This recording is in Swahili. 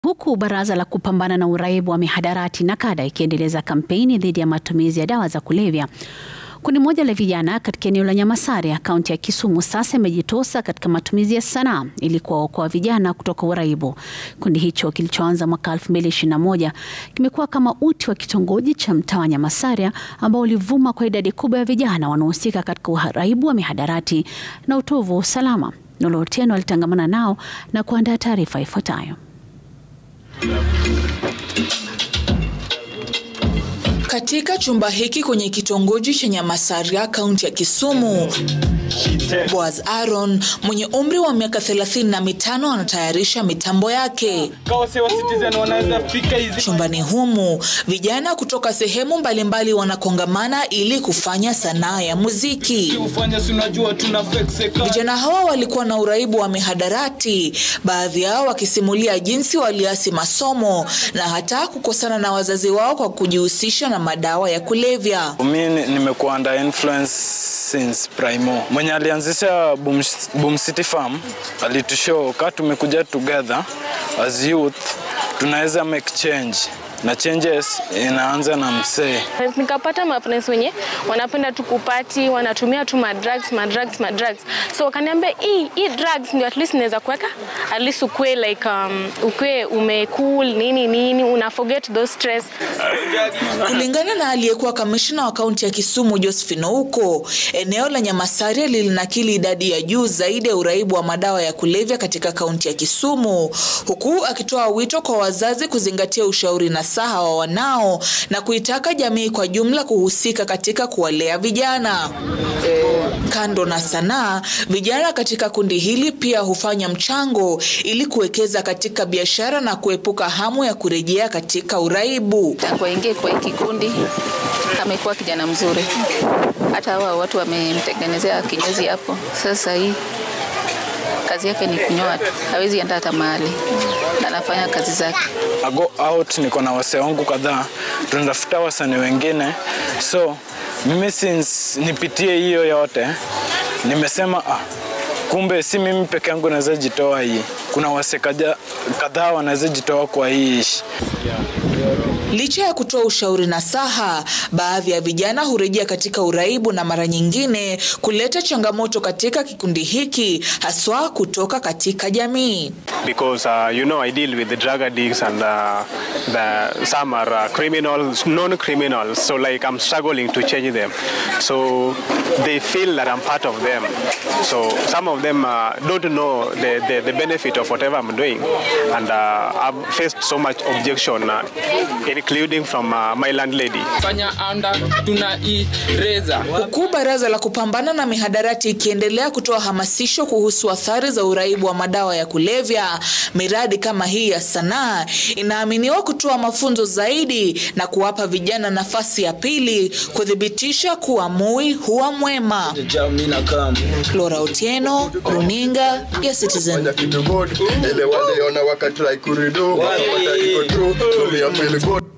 Huku baraza la kupambana na uraibu wa mihadarati NACADA ikiendeleza kampeni dhidi ya matumizi ya dawa za kulevya, kundi moja la vijana katika eneo la Nyamasaria, kaunti ya Kisumu, sasa imejitosa katika matumizi ya sanaa ili kuwaokoa vijana kutoka uraibu. Kundi hicho kilichoanza mwaka 2021 kimekuwa kama uti wa kitongoji cha mtaa wa Nyamasaria ambao ulivuma kwa idadi kubwa ya vijana wanaohusika katika uraibu wa mihadarati na utovu wa usalama. Nolo Otieno alitangamana nao na kuandaa taarifa ifuatayo. Katika chumba hiki kwenye kitongoji cha Nyamasaria, kaunti ya Kisumu, Boaz Aaron mwenye umri wa miaka thelathini na mitano anatayarisha mitambo yake. Chumbani humu vijana kutoka sehemu mbalimbali wanakongamana ili kufanya sanaa ya muziki. Vijana hawa walikuwa na uraibu wa mihadarati, baadhi yao wakisimulia jinsi waliasi masomo na hata kukosana na wazazi wao kwa kujihusisha na madawa ya kulevya. Mi nimekuwa under influence since primo. Mwenye alianzisha Boom, Boom City Farm alitushow kaa tumekuja together as youth tunaweza make change na changes inaanza na msee. Nikapata mafriends wenye wanapenda tu kupati, wanatumia tu madrugs, madrugs, madrugs. So wakaniambia hii hii drugs ndio at least naweza kuweka at least ukue like um, ukue umecool nini nini, una forget those stress. Kulingana na aliyekuwa kamishna wa kaunti ya Kisumu Josephine Ouko, eneo la Nyamasaria lilinakili idadi ya juu zaidi ya uraibu wa madawa ya kulevya katika kaunti ya Kisumu, huku akitoa wito kwa wazazi kuzingatia ushauri na saha wa wanao na kuitaka jamii kwa jumla kuhusika katika kuwalea vijana. Kando na sanaa, vijana katika kundi hili pia hufanya mchango ili kuwekeza katika biashara na kuepuka hamu ya kurejea katika uraibu. Tangu aingie kwa hii kikundi amekuwa kijana mzuri, hata hawa watu wamemtengenezea kinyozi hapo. Sasa hii kazi yake ni kunyoa tu, hawezi enda hata mahali, anafanya kazi zake. I go out, niko na wasee wangu kadhaa, tunatafuta wasanii wengine, so mimi since nipitie hiyo yote nimesema ah, kumbe si mimi peke yangu naweza jitoa hii, kuna wasee kadhaa wanaweza jitoa kwa hii ishi. Licha ya kutoa ushauri na saha, baadhi ya vijana hurejea katika uraibu na mara nyingine kuleta changamoto katika kikundi hiki, haswa kutoka katika jamii. Because uh, you know I deal with the drug addicts and uh, the, some are uh, criminals, non-criminals, so like I'm struggling to change them. So they feel that I'm part of them. So some of them uh, don't know the, the, the benefit of whatever I'm doing, and uh, I've faced so much objection, uh, including from uh, my landlady. Fanya anda tunaireza. Huku baraza la kupambana na mihadarati ikiendelea kutoa hamasisho kuhusu athari za uraibu wa madawa ya kulevya, miradi kama hii ya sanaa inaaminiwa kutoa mafunzo zaidi na kuwapa vijana nafasi ya pili kuthibitisha kuwa mui huwa mwema. Flora Otieno, runinga ya Citizen. Ile wale ona wakatry kuridu, wakatry iko true, so me I feel good.